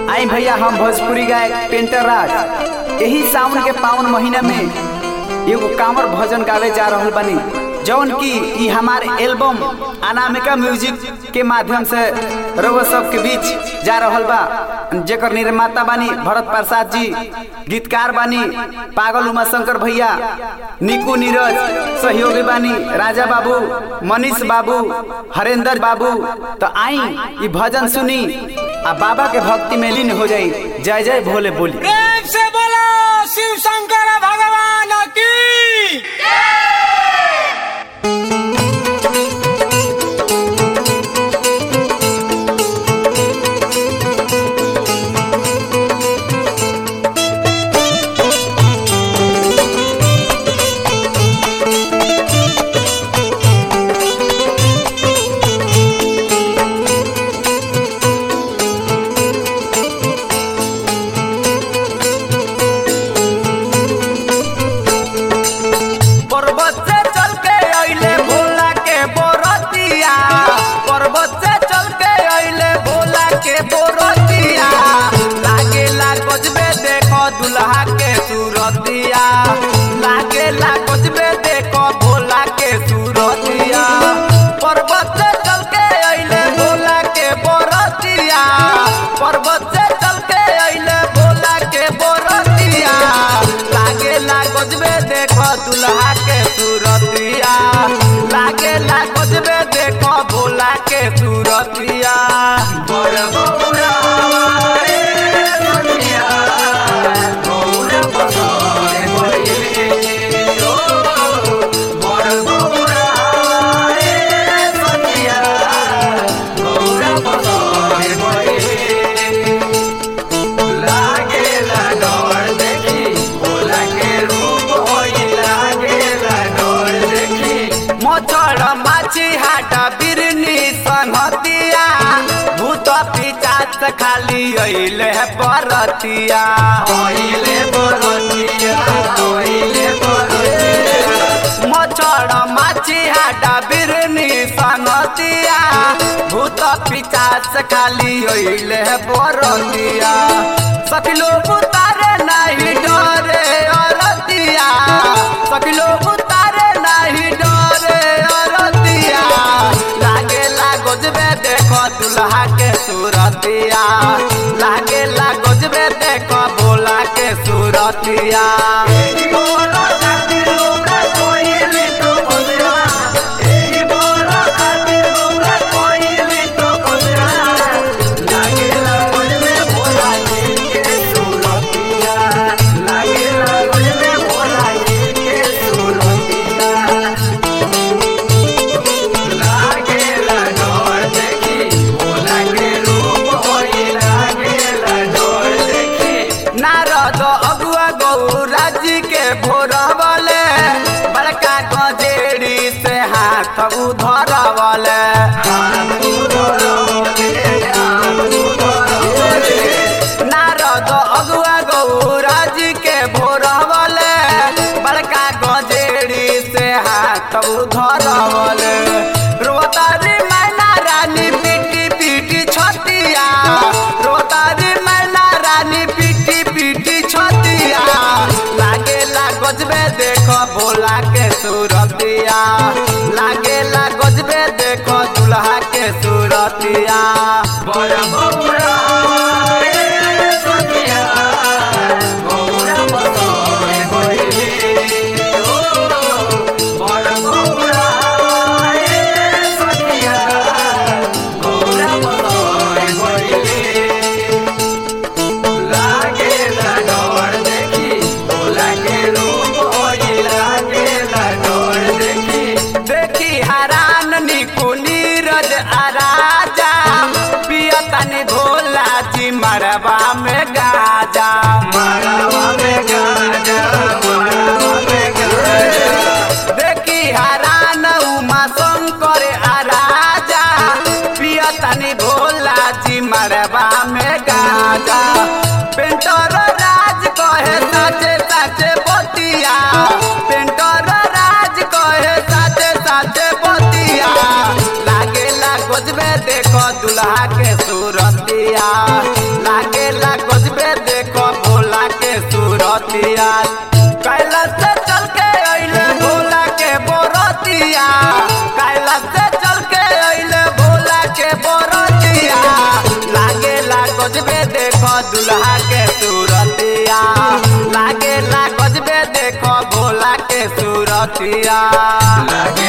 आई भैया हम भोजपुरी गायक पेंटर राज यही सावन के पावन महीना में एगो कांवर भजन गावे जा रहल बानी जौन की ई हमारे एल्बम अनामिका म्यूजिक के माध्यम से रउआ सब के बीच जा रहल बा जेकर निर्माता बानी भरत प्रसाद जी गीतकार बानी पागल उमा शंकर भैया निकू नीरज सहयोगी बानी राजा बाबू मनीष बाबू हरेंद्र बाबू तो आई ई भजन सुनी आ बाबा के भक्ति में लीन हो जाई जय जय भोले बोली प्रेम से बोलो शिव शंकर भगवान की पर्वत से चल के अइले भोला के बोरतिया पर्वत से चल के अइले भोला के बोरतिया लागे ला गजबे देखो दुल्हा के सूरतिया लागे ला गजबे देखो भोला के सूरतिया पर्वत से चल के अइले भोला के बोरतिया पर्वत से चल के अइले भोला के बोरतिया लागे ला गजबे देखो दुल्हा के सूरतिया लागे ला गजबे देखो भोला के सूरतिया मोचड़ माछी हाटा बिरनी संहतिया भूत पिचाच खाली अइले बरतिया अइले बरतिया अइले बरतिया मोचड़ माछी हाटा बिरनी संहतिया भूत पिचाच खाली अइले बरतिया सकिलो उतारे नाही डरे अरतिया सकिलो उतारे नाही डरे अरतिया लागे ला गजबे देखो दुल्हा के सूरतिया लागे ला गजबे देखो भोला के सूरतिया नारद अगुआ गौरा जी के भोरवले बड़का गजेड़ी से हाथ उधरवले नारद अगुआ गौरा जी के भोरवले बड़का गजेड़ी से हाथ उधरवले रोतारी मैना रानी पीटी पीटी छतिया रोतारी मैना रानी पीटी पीटी छतिया लागे ला गजबे देखो भोला के सूरतिया लागे ला गजबे देखो दुल्हा के सूरतिया देखी हरान निकु नीरज आ राजा सूरतिया कैलाश से चल के अइले भोला के बोरतिया कैलाश से चल के अइले भोला के बोरतिया लागे ला गजबे देखो दुल्हा के सूरतिया लागे ला गजबे देखो भोला के सूरतिया लागे